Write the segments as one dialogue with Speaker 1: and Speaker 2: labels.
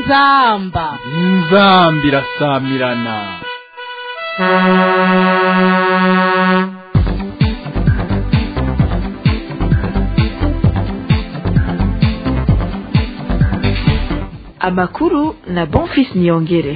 Speaker 1: inzamba
Speaker 2: inzamba irasamirana
Speaker 3: amakuru na bonfis niyongere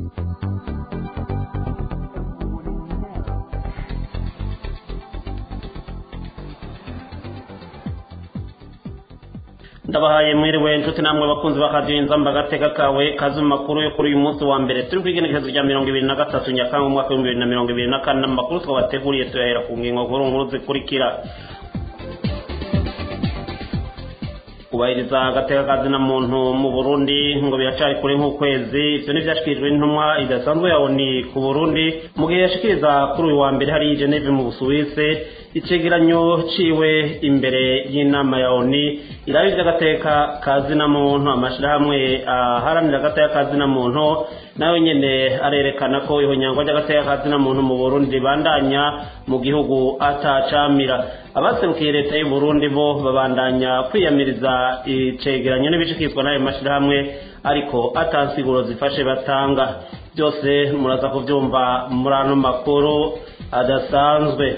Speaker 4: ndabahaye mwiriwe inshuti namwe bakunzi bakadiyo inzamba agateka kawe kazi mu makuru yo kuri uyu munsi wa mbere turi ku igenekerezo rya mirongo ibiri na gatatu nyakanga umwaka w'ibihumbi bibiri na mirongo ibiri na kane amakuru twabateguriye tuyahera ku ngingo nkuru nkuru zikurikira kubahiriza agateka kazi na muntu mu burundi ngo biracari kure nk'ukwezi ivyo ntivyashikirijwe n'intumwa idasanzwe ya oni ku burundi mu gihe yashikiriza kuri uyu wa mbere hari geneve mu busuwise icegeranyo ciwe imbere y'inama ya oni iraba ivy'agateka kazi na muntu amashirahamwe aharanira agateka kazi na muntu nayo nyene arerekana ko ihonyangwa ry'agateka kazi na muntu mu burundi ribandanya mu gihugu atacamira abaserukiye leta y'u burundi bo babandanya kwiyamiriza icegeranyo n'ibishikizwa n'ayo mashirahamwe ariko atansiguro zifashe batanga byose muraza kuvyumva muri ano makuru adasanzwe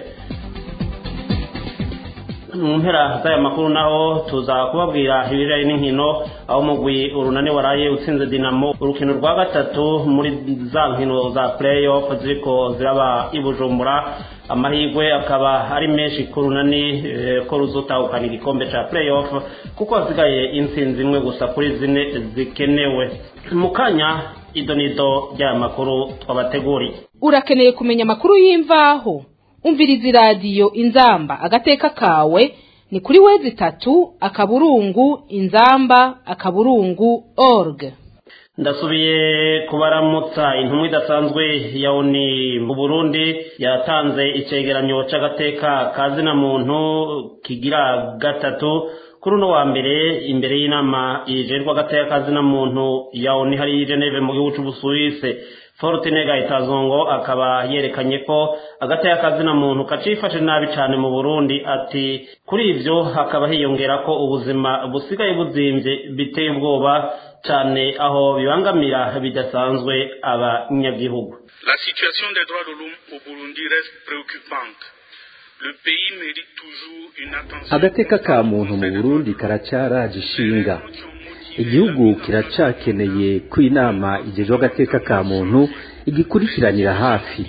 Speaker 4: mu mpera z'aya makuru naho tuza kubabwira ibijanye n'inkino aho mugwi urunani waraye utsinze dinamo urukino rwa gatatu muri za nkino za playoff ziriko ziraba i bujumbura amahirwe akaba ari menshi ku runani ko ruzotahukana igikombe ca playoff kuko hasigaye intsinzi imwe gusa kuri zine zikenewe mu kanya idonido ry'aya makuru twabateguriye
Speaker 1: urakeneye kumenya amakuru y'imvaho umviriza iradiyo inzamba agateka kawe ni kuri wezi itatu akaburungu inzamba akaburungu org
Speaker 4: ndasubiye kubaramutsa intumwa idasanzwe ya oni mu burundi yatanze icegeranyo c'agateka kazina muntu kigira gatatu kuri uno wa mbere imbere y'inama yijerwa agateka kazina muntu ya oni hari geneve mu gihugu c'ubusuwise forutine gahitazongo akaba yerekanye ko agateka kazina muntu kacifashe nabi cyane mu burundi ati kuri ivyo hakaba hiyongera ko ubuzima busigaye buzimvye biteye ubwoba cyane aho bibangamira bidasanzwe abanyagihugu
Speaker 5: La situation des droits de l'homme au Burundi reste préoccupante. Le pays mérite toujours une attention.
Speaker 6: agateka ka muntu mu burundi karacyaraje ishinga igihugu kiracakeneye ko inama igejejwe agateka ka muntu igikurikiranira hafi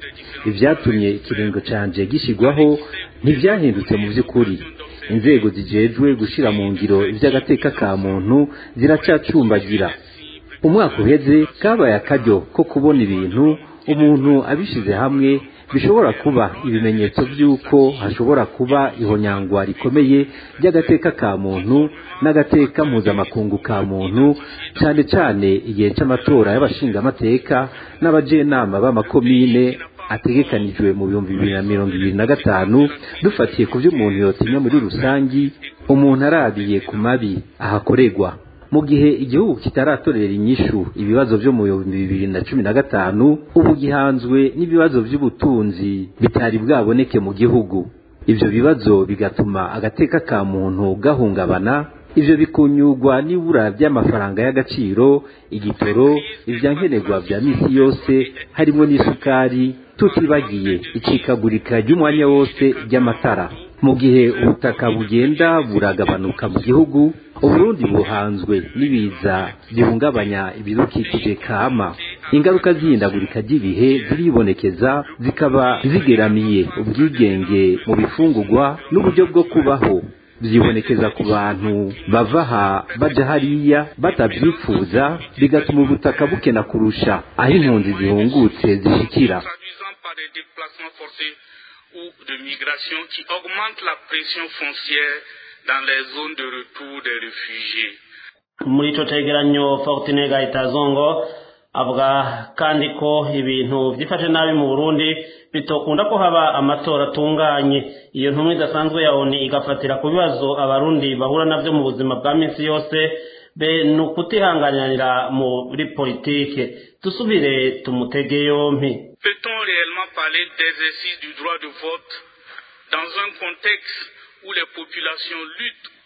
Speaker 6: ibyatumye ikiringo canje gishyirwaho ntibyahindutse mu by'ukuri inzego zijejwe gushyira mu ngiro iby'agateka ka muntu ziracacumbagira umwaka uheze kabaye akaryo ko kubona ibintu umuntu abishyize hamwe bishobora kuba ibimenyetso by'uko hashobora kuba ihonyangwa rikomeye ry'agateka ka muntu n'agateka mpuzamakungu ka muntu cyane cyane igihe cy'amatora y'abashingamateka n'abajenama b'amakomine ategekanijwe mu bihumbi bibiri na mirongo ibiri na gatanu dufatiye ku byo umuntu yotinya muri rusangi umuntu arabiye ku mabi ahakorerwa mu gihe igihugu kitaratorera inyishu ibibazo byo mu bihumbi bibiri na cumi na gatanu ubu gihanzwe n'ibibazo by'ubutunzi bitari bwaboneke mu gihugu ibyo bibazo bigatuma agateka ka muntu gahungabana ivyo bikunyurwa n'ibura ry'amafaranga y'agaciro igitoro ivyankenerwa vya misi yose harimo n'isukari tutibagiye icikagurika ry'umwanya wose ry'amatara mu gihe ubutaka bugenda buragabanuka mu gihugu uburundi buhanzwe n'ibiza bihungabanya ibidukikije kama ingaruka z'ihindagurika ry'ibihe ziribonekeza zikaba zigeramiye ubwigenge mu bifungurwa n'uburyo bwo kubaho byibonekeza ku bantu bava aha baja hariya batabyifuza bigatuma ubutaka bukena kurusha aho impunzi zihungutse zishikira
Speaker 5: traduisant par des déplacements forcés ou de migration qui augmentent la pression foncière dans les zones de retour des réfugiés.
Speaker 4: muri ico cegeranyo fortune gahitazongo avuga kandi ko ibintu vyifashe nabi mu burundi bitokunda ko haba amatora atunganye iyo ntumwa idasanzwe ya oni igafatira ku bibazo abarundi bahura navyo mu buzima bwa minsi yose be ni ukutihanganira muri politike dusubire tumutege yompi
Speaker 5: Peut-on réellement parler d'exercice du droit de vote dans un contexte où les populations luttent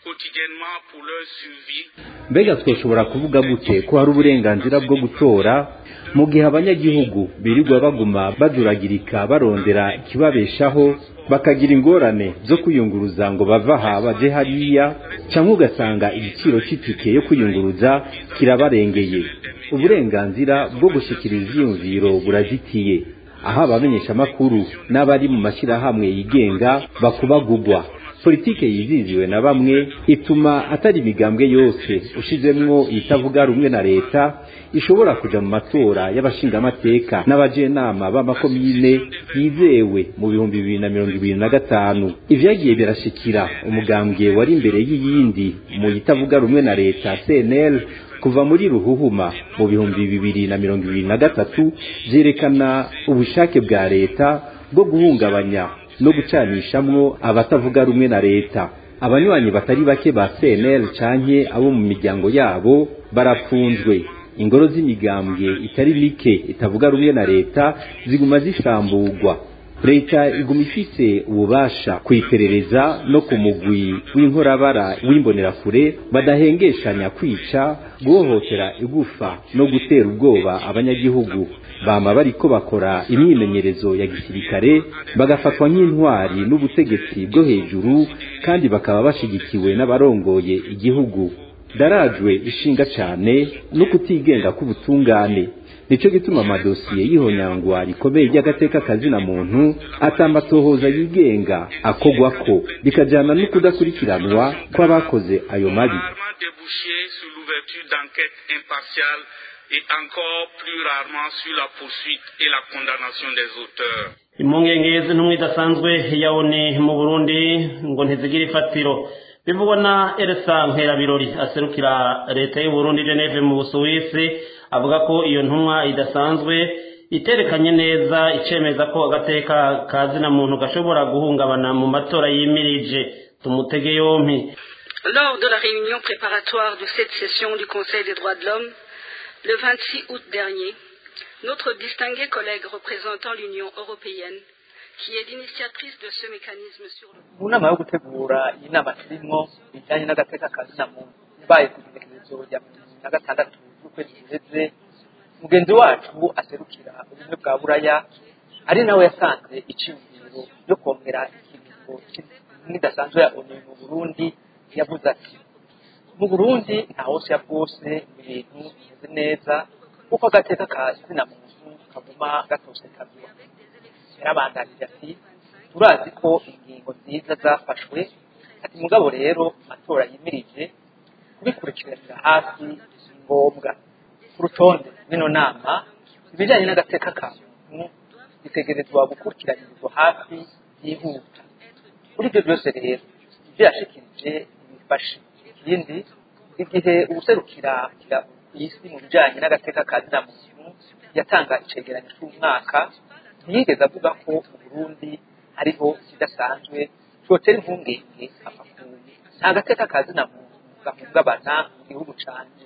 Speaker 5: quotidiennement pour leur survie.
Speaker 6: mbega twoshobora kuvuga gute ko hari uburenganzira bwo gutora mu gihe abanyagihugu birirwa baguma baduragirika barondera ikibabeshaho bakagira ingorane zo kwiyunguruza ngo bava aha baje hariya cyangwa ugasanga igiciro cy'itike yo kwiyunguruza kirabarengeye uburenganzira bwo gushyikiriza ivyiyumviro burazitiye aho abamenyeshamakuru n'abari mu mashyirahamwe yigenga bakubagugwa politike yiziziwe na bamwe ituma atari imigambwe yose ushizemwo itavuga rumwe na leta ishobora kuja mu matora y'abashingamateka n'abajenama b'amakomine yizewe mu bihumbi bibiri na mirongo ibiri na gatanu ivyagiye birashikira umugambwe wari imbere y'iyindi mu itavuga rumwe na leta cnl kuva muri ruhuhuma mu bihumbi bibiri na mirongo ibiri na gatatu vyerekana ubushake bwa leta bwo guhungabanya no gucanishamwo abatavuga rumwe na leta abanywanyi batari bake ba CNL canke abo mu miryango yabo barapfunzwe ingoro z'imigambwe itari mike itavuga rumwe na leta ziguma zishamburwa leta iguma ifise ububasha kwiperereza no ku mugwi w'inkorabara w'imbonerakure badahengeshanya kwica guhohotera igufa no gutera ubwoba abanyagihugu bama bariko bakora imyimenyerezo ya gisirikare bagafatwa nk'intwari n'ubutegetsi bwo hejuru kandi bakaba bashigikiwe n'abarongoye igihugu darajwe ishinga cane no kutigenga k'ubutungane nico gituma amadosiye y'ihonyangwa rikomeye ry'agateka kazina muntu atambatohoza yigenga akogwako bikajana no kudakurikiranwa kw'abakoze ayo mabi
Speaker 5: Rarement débouché sur l'ouverture d'enquêtes impartiales et encore plus rarement sur la poursuite et la condamnation des auteurs.
Speaker 4: impungenge z'intumwa idasanzwe ya oni mu burundi ngo ntizigira ifatiro bivugwa na elsa nkerabirori aserukira leta y'uburundi geneve mu busuwisi avuga ko iyo ntumwa idasanzwe iterekanye neza icemeza ko agateka ka zina muntu gashobora guhungabana mu matora yimirije tumutege yompi
Speaker 7: Lors de la réunion préparatoire de cette session du Conseil des droits de l'homme, le 26 août dernier, notre distingué collègue représentant l'Union européenne, qui est l'initiatrice de ce mécanisme sur le
Speaker 8: mu nama yo gutegura iyi nama turimo bijyanye n'agateka ka zina muntu ibaye ku igenekerezo rya mirongo ibiri na gatandatu z'ukwezi guheze mugenzi wacu aserukira ubumwe bwa buraya ari nawe yasanze icyiyumviro yo kongera ikiringo n'idasanzwe ya onu mu burundi yavuze ati mu burundi nta hose ya bwose ibintu bimeze neza kuko agateka ka zina muntu kaguma gatosekazwa yarabandanije ati turazi ko ingingo nziza zafashwe ati mugabo rero amatora yimirije kubikurikiranira hafi ni ngombwa ku rutonde rw'ino nama ibijyanye n'agateka ka muntu bitegerezwa gukurikiranirizwa hafi yihuta kuri ibyo byose rero ibyo yashikirije ibifashe ikindi igihe ubuserukira ku isi mu bijyanye n'agateka ka zina muntu yatanga icegeranyo cy'umwaka ntiyigeze avuga ko mu burundi hariho ikidasanzwe cyotera impungenge amakungu nta gateka ka zina muntu gahungabana mu gihugu canje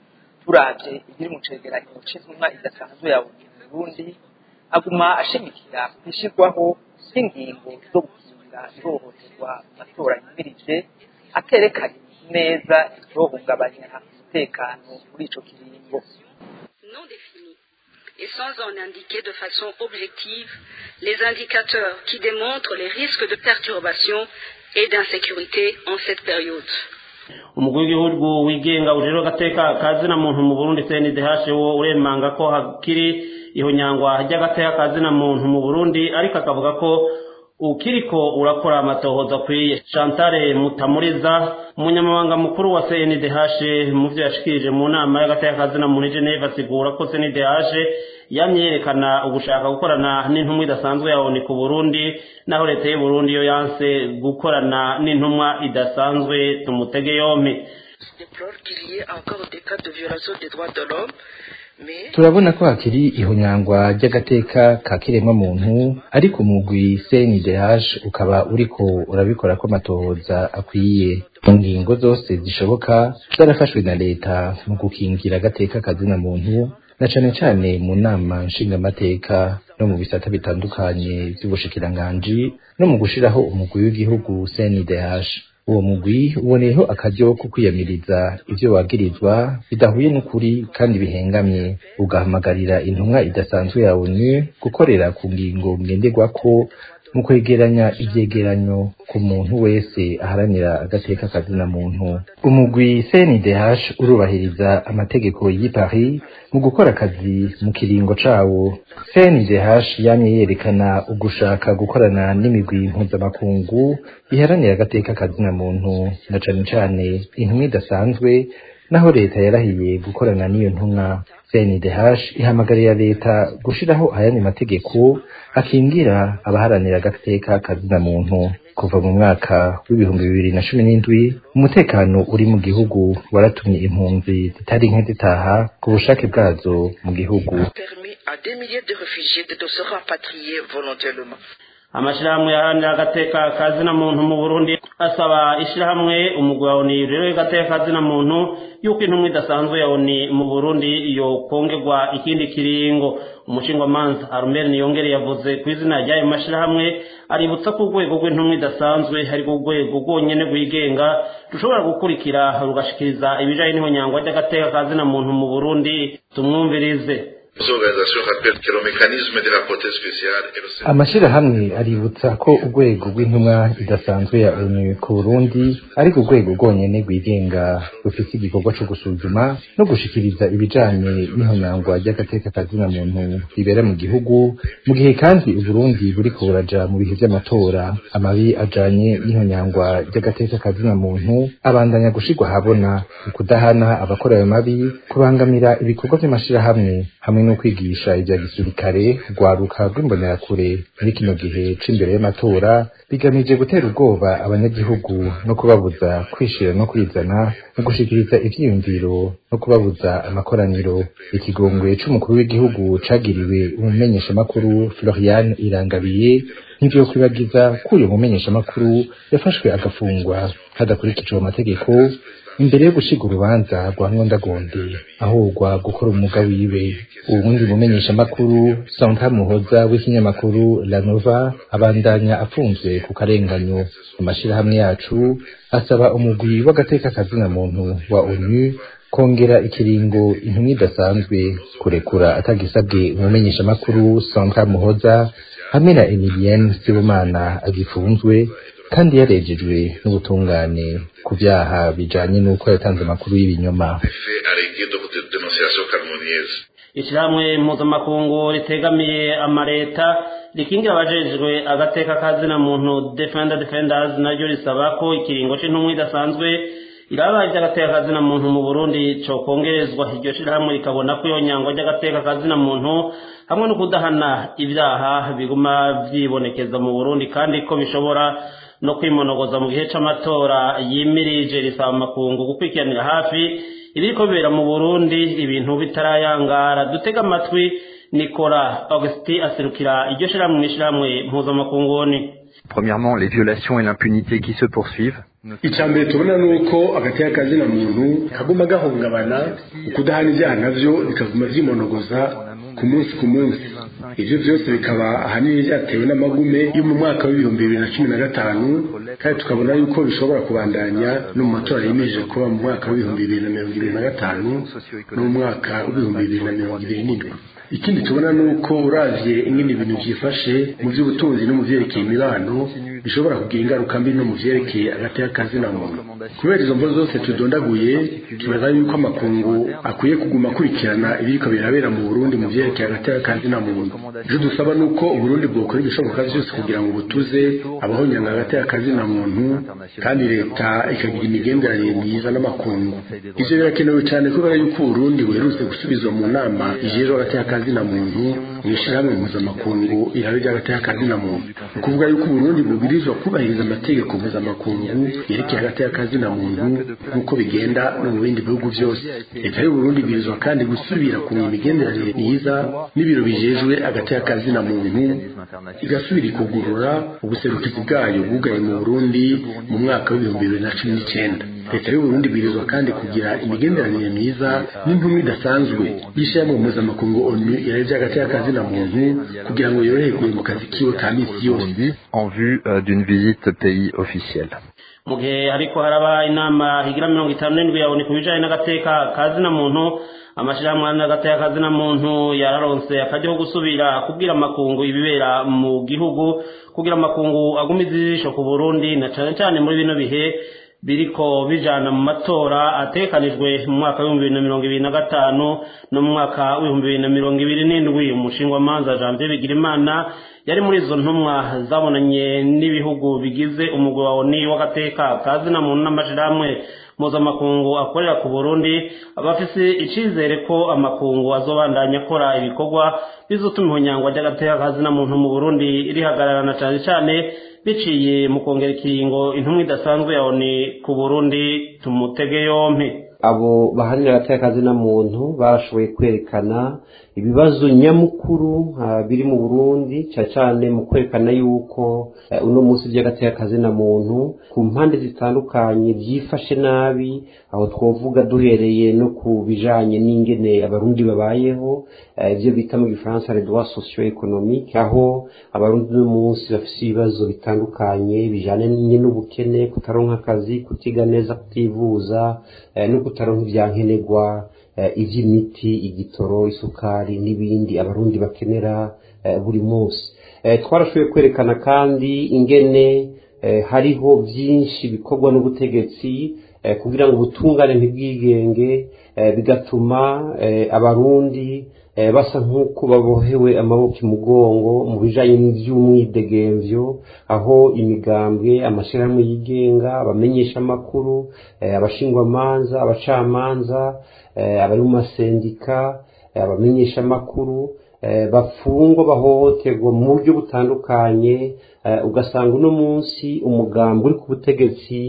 Speaker 8: turavye ibiri mu cegeranyo c'intumwa idasanzwe ya mu burundi aguma ashimikira kwishirwaho kw'ingingo zo gukinga ihohoterwa mu matora yimirije aterekanye neza icohungabanya umutekano muri ico kiringo
Speaker 7: non défini et sans en indiquer de façon objective les indicateurs qui démontrent les risques de perturbation et d'insécurité en cette période.
Speaker 4: umugwi w'igihugu wigenga ujejwe agateka ka zina muntu mu burundi cndh wo uremanga ko hakiri ihonyangwa ry'agateka ka zina muntu mu burundi ariko akavuga ko ukiriko urakora amatohoza akwiye chantale mutamuriza umunyamabanga mukuru wa cndh mu vyo yashikirije mu nama y'agateka ka zina muntu i geneve asigura ko cndh yamye yerekana ugushaka gukorana n'intumwa idasanzwe ya oni ku burundi naho leta y'u burundi yo yanse gukorana n'intumwa idasanzwe tumutege yompi
Speaker 9: déplore qu'il y ait encore des cas de violation des droits de l'homme, mais
Speaker 10: turabona ko hakiri ihonyangwa ry'agateka ka kiremwamuntu ariko umugwi CNDH ukaba uriko urabikora ko amatohoza akwiye mu ngingo zose zishoboka zarafashwe na leta mu gukingira agateka kazina muntu na cane cane mu nama nshingamateka no mu bisata bitandukanye vy'ubushikiranganji no mu gushiraho umugwi w'igihugu CNDH uwo mugwi uboneyeho akaryo ko kwiyamiriza ivyo wagirizwa bidahuye n'ukuri kandi bihengamye ugahamagarira intumwa idasanzwe ya onu gukorera ku ngingo ngenderwako mu kwegeranya ivyegeranyo ku muntu wese aharanira agateka kazina muntu umugwi CNDH urubahiriza amategeko y'i Paris mu gukora akazi mu kiringo cawo CNDH yamye yerekana ugushaka gukorana n'imigwi mpuzamakungu iharanira agateka kazina muntu na cane cane intumwa idasanzwe naho leta yarahiye gukorana n'iyo ntumwa CNDH ihamagarira leta gushiraho ayandi mategeko akingira abaharanira agateka kazina muntu kuva mu mwaka w'ibihumbi bibiri na cumi n'indwi umutekano uri mu gihugu waratumye impunzi zitari nke zitaha ku bushake bwazo mu gihugu
Speaker 9: permis à des milliers de réfugiés de se rapatrier volontairement.
Speaker 4: amashirahamwe yaharanira agateka kazina muntu mu burundi asaba ishirahamwe umugwi wa oni rero y'agateka kazina muntu yuko intumwa idasanzwe ya oni mu burundi yokongerwa ikindi kiringo umushingwamanza arumeri niyongere yavuze ku izina ry'ayo mashirahamwe aributsa ko urwego rw'intumwa idasanzwe ari rwo rwego rwonyene rwigenga rushobora gukurikira rugashikiriza ibijanye n'ihonyangwa ry'agateka kazina muntu mu burundi tumwumvirize
Speaker 11: Les organisations rappellent que le mécanisme de la prothèse spéciale est le seul.
Speaker 10: amashirahamwe aributsa ko urwego rw'intumwa idasanzwe ya onu ku burundi ari urwego rwonyene rwigenga rufise igikorwa co gusuzuma no gushikiriza ibijanye n'ihonyangwa ry'agateka kazina muntu ribera mu gihugu mu gihe kandi uburundi buriko buraja mu bihe vy'amatora amabi ajanye n'ihonyangwa ry'agateka kazina muntu abandanya gushirwa ahabona ukudahana abakora ayo mabi kubangamira ibikorwa vy'amashirahamwe hamwe no kwigisha ivya gisirikare rwaruka rw'imbonerakure muri kino gihe c'imbere y'amatora bigamije gutera ubwoba abanyagihugu no kubabuza kwishira no kwizana mu gushikiriza ivyiyumviro no kubabuza amakoraniro ikigongwe c'umukuru w'igihugu cagiriwe umumenyeshamakuru Florian Irangabiye ntivyo kwibagiza ko uyo mumenyeshamakuru yafashwe agafungwa hadakurikijwe amategeko imbere yo gushiga urubanza rwa nkondagonde ahogwa gukora umwuga wiwe uwundi mumenyeshamakuru Santa Muhoza w'ikinyamakuru La Nova abandanya afunzwe ku karenganyo amashirahamwe yacu asaba umugwi w'agateka kazina muntu wa ONU kongera ikiringo intumwa idasanzwe kurekura atagisabwe umumenyeshamakuru Santa Muhoza hamwe na Emilienne Sibomana agifunzwe kandi yarejejwe n'ubutungane ku vyaha bijanye n'uko yatanze amakuru y'ibinyoma
Speaker 11: Fait arrêter de de dénonciation calomnieuse.
Speaker 4: ishirahamwe mpuzamakungu ritegamiye amareta rikingira abajejwe agateka kazina muntu defender defenders naryo risaba ko ikiringo c'intumwa idasanzwe iraba ivy'agateka kazina muntu mu burundi cokongerezwa iryo shirahamwe rikabona ko iyo nyangwa ry'agateka kazina muntu hamwe no kudahana ibyaha biguma vyibonekeza mu burundi kandi ko bishobora no kwimonogoza mu gihe c'amatora yimirije risaba amakungu gukurikiranira hafi ibiriko bibera mu burundi ibintu bitarayangara dutega amatwi nikora augustin aserukira iryo shirahamwe n'ishirahamwe mpuzamakunguni
Speaker 12: Premièrement, les violations et l'impunité qui se poursuivent.
Speaker 13: icya mbere tubona ni uko agateka kazina muntu kaguma gahungabana ukudahana ibyaha navyo bikaguma vyimonogoza ku munsi ku munsi ivyo vyose bikaba ahanini vyatewe n'amagume yo mu mwaka w'ibihumbi bibiri na cumi na gatanu kandi tukabona yuko bishobora kubandanya no mu matora yimirije kuba mu mwaka w'ibihumbi bibiri na mirongo ibiri na gatanu no mu mwaka w'ibihumbi bibiri na mirongo ibiri n'indwi ikindi tubona ni uko uravye ingene ibintu vyifashe mu vy'ubutunzi no mu vyerekeye imibano bishobora kugira ingaruka mbi no mu vyerekeye agateka kazina muntu kubera izo mvo zose tudondaguye tubaza yuko amakungu akwiye kuguma akurikirana ibiriko birabera mu burundi mu vyerekeye agateka kazina muntu ivyo dusaba ni uko uburundi bwokora ibishoboka vyose kugira ngo butuze abahonyanga agateka kazina muntu kandi leta ikagira imigenderanire myiza n'amakungu ivyo birakenewe cyane kubera yuko uburundi buherutse gusubizwa mu nama ijejwe agateka kazina muntu mu ishirahamwe mpuzamakungu irabe ry'agateka kazina muntu ni ukuvuga yuko uburundi bubwirizwa kubahiriza amategeko mpuzamakungu yerekeye agateka kazina muntu nk'uko bigenda no mu bindi bihugu byose leta y'uburundi ibwirizwa kandi gusubira ku imigenderanire myiza n'ibiro bijejwe agateka kazina muntu igasubira ikugurura ubuserukizi bwayo bwugaye mu burundi mu mwaka w'ibihumbi bibiri na cumi n'icyenda leta y'uburundi ibwirizwa kandi kugira imigenderanire myiza n'intumwa idasanzwe y'ishyirahamwe mpuzamakungu onu irabe ry'agateka kazina muntu kugira ngo yoroherwe mu kazi kiwe ka misi yose
Speaker 12: en vue euh, d'une visite pays officielle.
Speaker 4: mu gihe ariko haraba inama higira mirongo itanu n'indwi yabone ku bijanye n'agateka kazina muntu amashirahamwe n'agateka kazina muntu yararonse akajya ko gusubira kubwira amakungu ibibera mu gihugu kugira amakungu agumize ijisho ku burundi na cane cane muri bino bihe biriko bijana mu matora atekanijwe mu mwaka w'ibihumbi bibiri na mirongo ibiri na gatanu no mu mwaka w'ibihumbi bibiri na mirongo ibiri n'indwi umushingwamanza janvier bigirimana yari muri izo ntumwa zabonanye n'ibihugu bigize umugwi wa oni w'agateka kazina muntu n'amashirahamwe mpuzamakungu akorera ku burundi abafise icizere ko amakungu azobandanya akora ibikorwa bizotuma ihonyangwa ry'agateka kazina muntu mu burundi rihagararana cane cane biciye mu kongera ikiringo intumwa idasanzwe ya oni ku burundi tumutege yompi
Speaker 14: abo bahanira agateka kazina muntu barashoboye kwerekana ibibazo nyamukuru biri mu burundi cyane cyane mu kwerekana yuko uno munsi by'agateka kazina muntu ku mpande zitandukanye byifashe nabi aho twavuga duhereye no ku bijanye n'ingene abarundi babayeho ibyo bita mu gifaransa les droits socio économiques aho abarundi uno munsi bafite ibibazo bitandukanye bijanye n'ubukene kutaronka akazi kutiga neza kutivuza no kutaronka ibyankenerwa iby'imiti igitoro isukari n'ibindi abarundi bakenera buri munsi twarashoboye kwerekana kandi ingene hariho byinshi bikorwa n'ubutegetsi kugira ngo ubutungane ntibwigenge bigatuma abarundi basa nk'uko babohewe amaboko imugongo mu bijanye n'ivy'umwidegemvyo aho imigambwe amashyirahamwe yigenga abamenyesha amakuru abashingwamanza abacamanza abari mu masendika abamenyesha amakuru bafungwa bahohoterwa mu buryo butandukanye ugasanga uno munsi umugambi uri ku butegetsi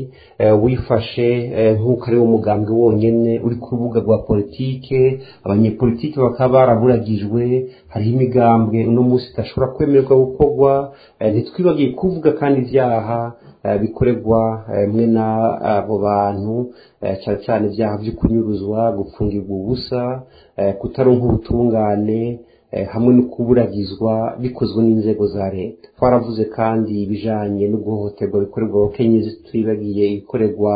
Speaker 14: wifashe nk'uko ari wo mugambi wonyine uri ku rubuga rwa politike abanyepolitike bakaba baraburagijwe hariho imigambwe uno munsi idashobora kwemererwa gukorwa ntitwibagiye kuvuga kandi ibyaha bikorerwa mwe n'abo bantu cyane cyane ibyaha byo kunyuruzwa gupfungirwa ubusa kutaronka ubutungane hamwe no kuburagizwa bikozwe n'inzego za leta twaravuze kandi ibijanye no guhohoterwa bikorerwa abakenyezi twibagiye ikorerwa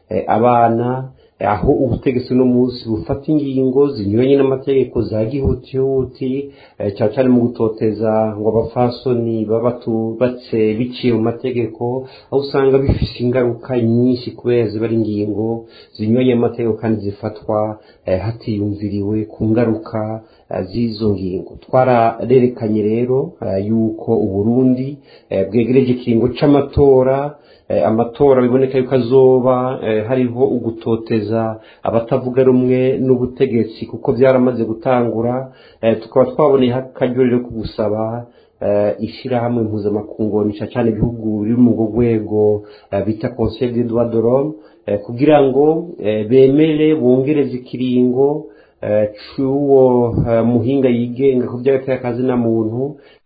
Speaker 14: abana aho ubutegetsi uno munsi bufata ingingo zinyuranye n'amategeko za gihutihuti cyane cyane mu gutoteza ngo abafasoni baba batubatse biciye mu mategeko aho usanga bifise ingaruka nyinshi kubera ziba ari ingingo zinyuranye n'amategeko kandi zifatwa hatiyumviriwe ku ngaruka z'izo ngingo twararerekanye rero yuko uburundi bwegereje ikiringo c'amatora amatora biboneka yuko azoba hariho ugutoteza abatavuga rumwe n'ubutegetsi kuko byaramaze gutangura tukaba twaboneye akaryo rero ko gusaba ishyirahamwe mpuzamakungu nica cyane ibihugu biri mu rwego bita conseil des droits de l'homme kugira ngo bemere bongereze ikiringo c'uwo muhinga yigenga ku by'agateka kazina muntu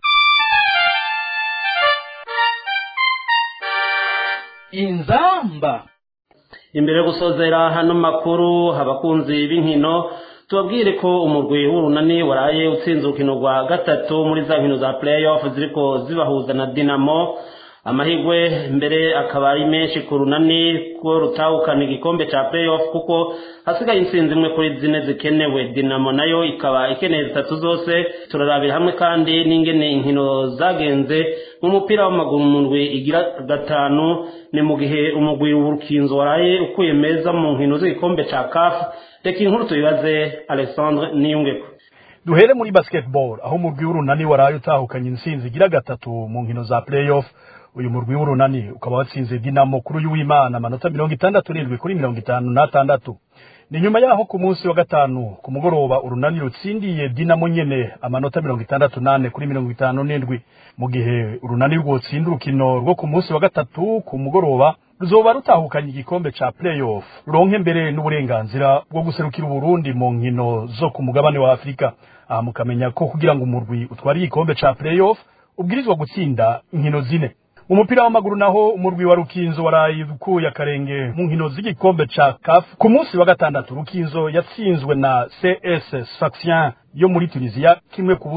Speaker 2: inzamba
Speaker 4: imbere yo gusozera hano makuru abakunzi b'inkino tubabwire ko umurwi w'urunani waraye utsinze urukino rwa gatatu muri za nkino za playoff ziriko zibahuza na dinamo amahirwe mbere akaba ari menshi ku runani ko rutahukana igikombe ca playoff kuko hasigaye intsinzi imwe kuri zine zikenewe dinamo nayo ikaba ikeneye zitatu zose turarabira hamwe kandi n'ingene inkino zagenze mu mupira w'amaguru mu ndwi igira gatanu ni mu gihe umugwi w'urukinzo waraye ukuye meza mu nkino z'igikombe ca kafu reka inkuru tuyibaze alexandre niyungeko
Speaker 15: duhere muri basketball aho umurwi w'urunani waraye utahukanye intsinzi igira gatatu mu nkino za playoff uyu murwi w'urunani ukaba watsinze dinamo kuri uyu w'imana amanota mirongo itandatu n'indwi kuri mirongo itanu n'atandatu ni nyuma yaho ku munsi wa gatanu ku mugoroba urunani rutsindiye dinamo nyene amanota mirongo itandatu nane kuri mirongo itanu n'indwi mu gihe urunani rwotsinda urukino rwo ku munsi wa gatatu ku mugoroba ruzoba rutahukanye igikombe ca playoff ruronke mbere n'uburenganzira bwo guserukira uburundi mu nkino zo ku mugabane wa afurika aha mukamenya ko kugira ngo umurwi utware igikombe ca playoff ubwirizwa gutsinda inkino zine mu mupira w'amaguru naho umurwi wa rukinzo waraye ukuye akarenge mu nkino z'igikombe ca CAF ku munsi wa gatandatu rukinzo yatsinzwe na CS Sfaxien yo muri Tunisia kimwe ku busa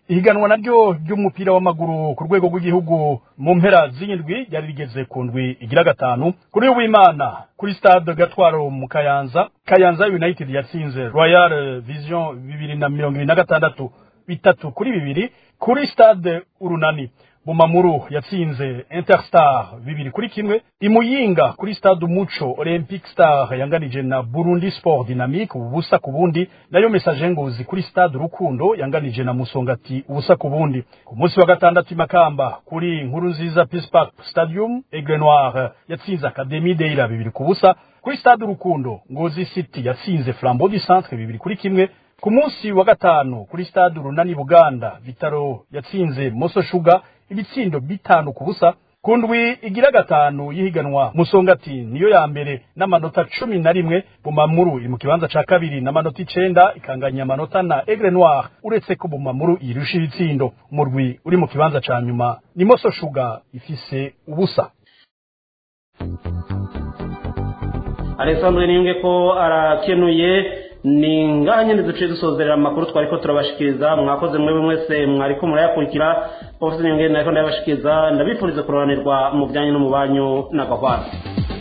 Speaker 15: ihiganwa naryo ry'umupira w'amaguru ku rwego rw'igihugu mu mpera z'indwi ryari rigeze ku ndwi igira gatanu kuri w'imana kuri stade gatwaro mu kayanza kayanza united yatsinze royal vision bibiri na mirongo ibiri na gatandatu bitatu kuri bibiri kuri stade urunani bumamuru yatsinze interstar bibiri kuri kimwe imuyinga kuri stade umuco olympic star yanganije na burundi sport dynamique ubusa ku bundi nayo message ngozi kuri stade rukundo yanganije na musongati ubusa ku bundi ku munsi wa gatandatu imakamba kuri nkuru nziza peace park stadium aigle noir yatsinze academy deira bibiri ku busa kuri stade rukundo ngozi city yatsinze flambeau du centre bibiri kuri kimwe ku munsi wa gatanu kuri stade urunani buganda vitaro yatsinze moso shuga ibitsindo bitanu ku busa ku ndwi igira gatanu y'ihiganwa musongati niyo ya mbere n'amanota cumi na rimwe bumamuru iri mu kibanza ca kabiri n'amanota icenda ikanganya amanota na aigle noir uretse ko bumamuru irusha ibitsindo umurwi uri mu kibanza ca nyuma ni moso shuga ifise ubusa
Speaker 4: alessandro niyunge ko arakenuye ni ngaha nyine duciye dusozerera amakuru twari ko turabashikiriza mwakoze mwe mwese mwari ko murayakurikira ofisi niyunge nariko ndayabashikiriza ndabifuriza kuroranirwa mu bijyanye no mu banyu n'agahwana